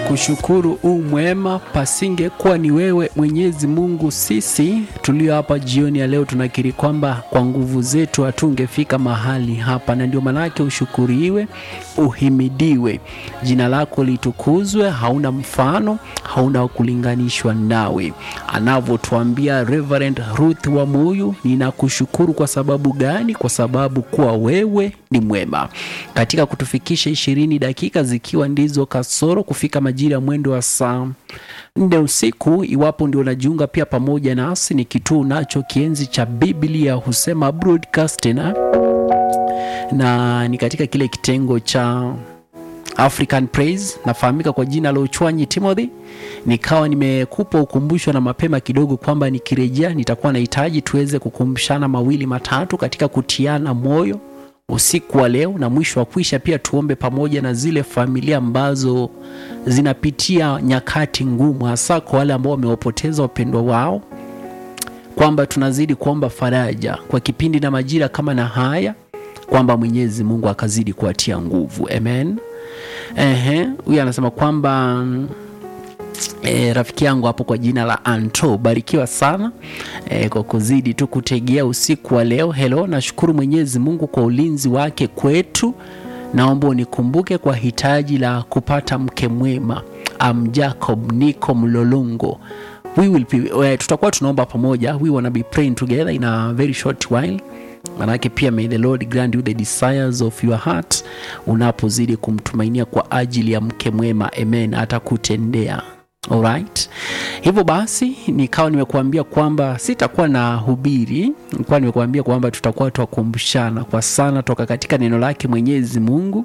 Tunakushukuru u mwema, pasingekuwa ni wewe Mwenyezi Mungu, sisi tulio hapa jioni ya leo tunakiri kwamba kwa nguvu zetu hatungefika mahali hapa, na ndio maanake ushukuriwe, uhimidiwe, jina lako litukuzwe. Hauna mfano, hauna kulinganishwa nawe, anavyotuambia Reverend Ruth wa Muyu. Ninakushukuru kwa sababu gani? Kwa sababu kuwa wewe ni mwema, katika kutufikisha ishirini dakika zikiwa ndizo kasoro kufika majira ya mwendo wa saa nne usiku. Iwapo ndio unajiunga pia pamoja nasi, ni kituo unacho kienzi cha Biblia husema broadcasting, na ni katika kile kitengo cha African Praise, nafahamika kwa jina la Uchwanyi Timothy. Nikawa nimekupa ukumbusho na mapema kidogo kwamba nikirejea nitakuwa nahitaji tuweze kukumbushana mawili matatu katika kutiana moyo usiku wa leo, na mwisho wa kuisha pia tuombe pamoja na zile familia ambazo zinapitia nyakati ngumu, hasa kwa wale ambao wamewapoteza wapendwa wao, kwamba tunazidi kuomba faraja kwa kipindi na majira kama na haya, kwamba Mwenyezi Mungu akazidi kuwatia nguvu. Amen. Ehe, huyu anasema kwamba E, rafiki yangu hapo kwa jina la Anto, barikiwa sana e, kwa kuzidi tu kutegea usiku wa leo. Hello, nashukuru Mwenyezi Mungu kwa ulinzi wake kwetu. Naomba unikumbuke kwa hitaji la kupata mke mwema. Am Jacob niko Mlolongo. We will be, uh, tutakuwa tunaomba pamoja. We wanna be praying together in a very short while. Manake pia may the Lord grant you the desires of your heart, unapozidi kumtumainia kwa ajili ya mke mwema. Amen, atakutendea Alright. Hivyo basi nikawa nimekuambia kwamba sitakuwa na hubiri, nilikuwa nimekuambia kwamba tutakuwa twakumbushana kwa sana toka katika neno lake Mwenyezi Mungu,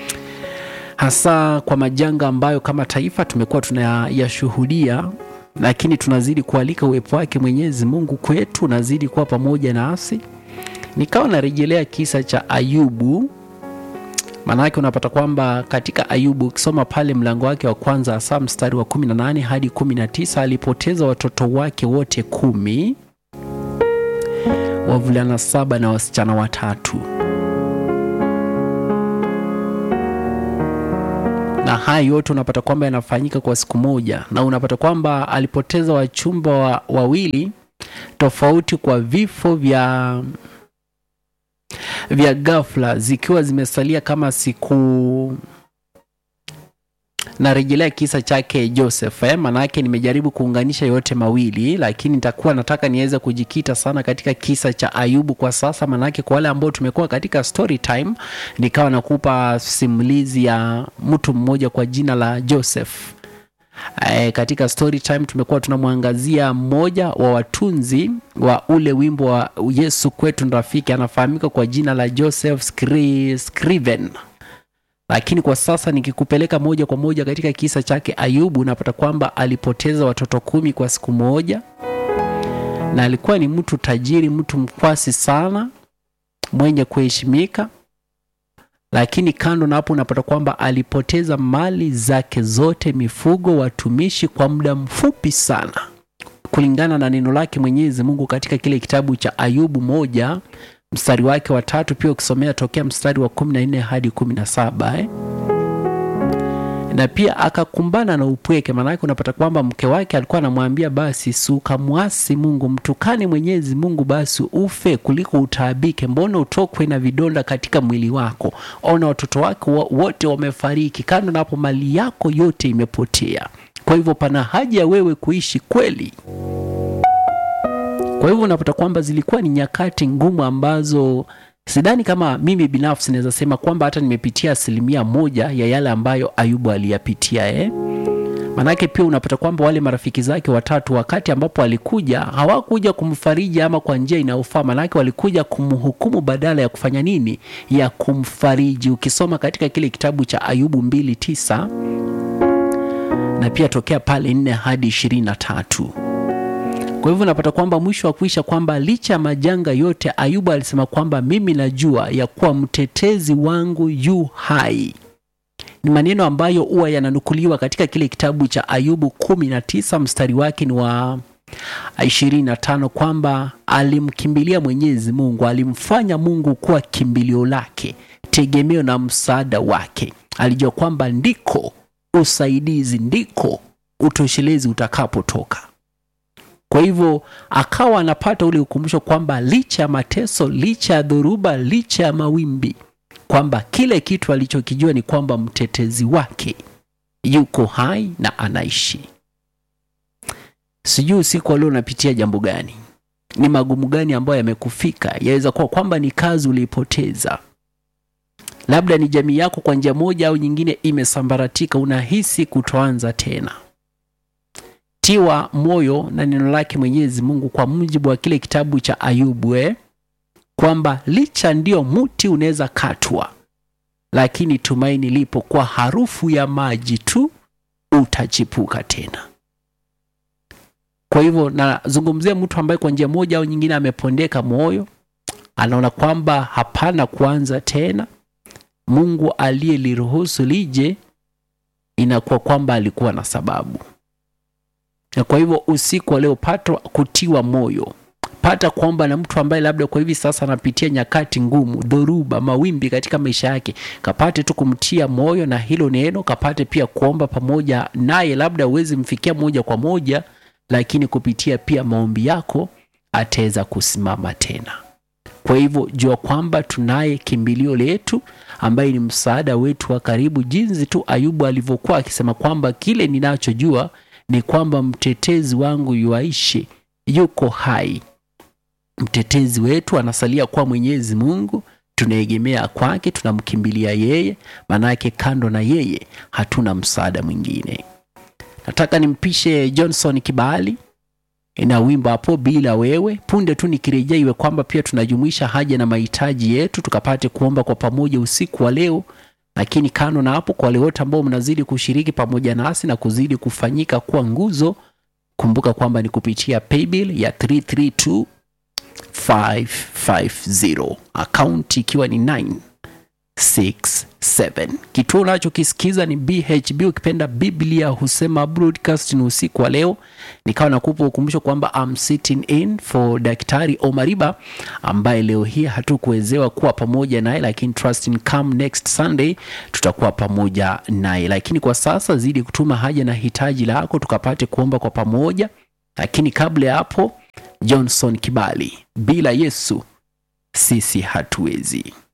hasa kwa majanga ambayo kama taifa tumekuwa tunayashuhudia, lakini tunazidi kualika uwepo wake Mwenyezi Mungu kwetu, unazidi kuwa pamoja nasi. Nikawa narejelea kisa cha Ayubu Maanake unapata kwamba katika Ayubu ukisoma pale mlango wake wa kwanza hasa mstari wa 18 hadi 19, alipoteza watoto wake wote kumi, wavulana saba na wasichana watatu, na haya yote unapata kwamba yanafanyika kwa siku moja, na unapata kwamba alipoteza wachumba wa, wawili tofauti kwa vifo vya vya ghafla zikiwa zimesalia kama siku. Narejelea kisa chake Joseph eh, manake nimejaribu kuunganisha yote mawili, lakini nitakuwa nataka niweze kujikita sana katika kisa cha Ayubu kwa sasa, manake kwa wale ambao tumekuwa katika story time, nikawa nakupa simulizi ya mtu mmoja kwa jina la Joseph. E, katika story time tumekuwa tunamwangazia mmoja wa watunzi wa ule wimbo wa Yesu kwetu ni rafiki, anafahamika kwa jina la Joseph Skri, Scriven. Lakini kwa sasa nikikupeleka moja kwa moja katika kisa chake Ayubu, unapata kwamba alipoteza watoto kumi kwa siku moja, na alikuwa ni mtu tajiri, mtu mkwasi sana, mwenye kuheshimika lakini kando na hapo unapata kwamba alipoteza mali zake zote, mifugo, watumishi kwa muda mfupi sana, kulingana na neno lake Mwenyezi Mungu katika kile kitabu cha Ayubu moja mstari wake wa tatu, pia ukisomea tokea mstari wa kumi na nne hadi kumi na saba eh? na pia akakumbana na upweke. Maanake unapata kwamba mke wake alikuwa anamwambia basi, si ukamwasi Mungu, mtukane Mwenyezi Mungu, basi ufe kuliko utaabike. Mbona utokwe na vidonda katika mwili wako? Ona watoto wake wote wamefariki, kando na hapo mali yako yote imepotea. Kwa hivyo pana haja ya wewe kuishi kweli. Kwa hivyo unapata kwamba zilikuwa ni nyakati ngumu ambazo sidhani kama mimi binafsi naweza sema kwamba hata nimepitia asilimia moja ya yale ambayo Ayubu aliyapitia eh? Manake pia unapata kwamba wale marafiki zake watatu, wakati ambapo alikuja, hawakuja kumfariji ama kwa njia inayofaa, manake walikuja kumhukumu badala ya kufanya nini, ya kumfariji. Ukisoma katika kile kitabu cha Ayubu mbili tisa na pia tokea pale nne hadi ishirini na tatu. Kwa hivyo unapata kwamba mwisho wa kuisha kwamba licha ya majanga yote, Ayubu alisema kwamba mimi najua ya kuwa mtetezi wangu yu hai. Ni maneno ambayo huwa yananukuliwa katika kile kitabu cha Ayubu kumi na tisa mstari wake ni wa ishirini na tano kwamba alimkimbilia Mwenyezi Mungu, alimfanya Mungu kuwa kimbilio lake, tegemeo na msaada wake. Alijua kwamba ndiko usaidizi ndiko utoshelezi utakapotoka kwa hivyo akawa anapata ule ukumbusho kwamba licha ya mateso licha ya dhoruba licha ya mawimbi kwamba kile kitu alichokijua ni kwamba mtetezi wake yuko hai na anaishi sijui usiku wa leo unapitia jambo gani ni magumu gani ambayo yamekufika yaweza kuwa kwamba ni kazi uliipoteza labda ni jamii yako kwa njia moja au nyingine imesambaratika unahisi kutoanza tena tiwa moyo na neno lake mwenyezi mungu kwa mujibu wa kile kitabu cha ayubu eh? kwamba licha ndio mti unaweza katwa lakini tumaini lipo kwa harufu ya maji tu utachipuka tena kwa hivyo nazungumzia mtu ambaye kwa njia moja au nyingine amepondeka moyo anaona kwamba hapana kuanza tena mungu aliyeliruhusu lije inakuwa kwamba alikuwa na sababu na kwa hivyo usiku wa leo pata kutiwa moyo pata kuomba na mtu ambaye labda kwa hivi sasa anapitia nyakati ngumu dhoruba mawimbi katika maisha yake kapate tu kumtia moyo na hilo neno kapate pia kuomba pamoja naye labda uwezi mfikia moja kwa moja lakini kupitia pia maombi yako ataweza kusimama tena kwa hivyo jua kwamba tunaye kimbilio letu ambaye ni msaada wetu wa karibu jinsi tu ayubu alivyokuwa akisema kwamba kile ninachojua ni kwamba mtetezi wangu yuaishi yuko hai mtetezi wetu anasalia kuwa mwenyezi mungu tunaegemea kwake tunamkimbilia yeye maanake kando na yeye hatuna msaada mwingine nataka nimpishe johnson kibali na wimbo hapo bila wewe punde tu nikirejea iwe kwamba pia tunajumuisha haja na mahitaji yetu tukapate kuomba kwa pamoja usiku wa leo lakini kando na hapo kwa wale wote ambao mnazidi kushiriki pamoja nasi na kuzidi kufanyika kuwa nguzo kumbuka kwamba ni kupitia paybill ya 332 550 akaunti ikiwa ni 967 kituo unachokisikiza ni bhb ukipenda biblia husema broadcast ni usiku wa leo nikawa nakupa ukumbusho kwamba I'm sitting in for daktari omariba ambaye leo hii hatukuwezewa kuwa pamoja naye lakini trust in come next sunday tutakuwa pamoja naye lakini kwa sasa zidi kutuma haja na hitaji lako tukapate kuomba kwa pamoja lakini kabla ya hapo johnson kibali bila yesu sisi hatuwezi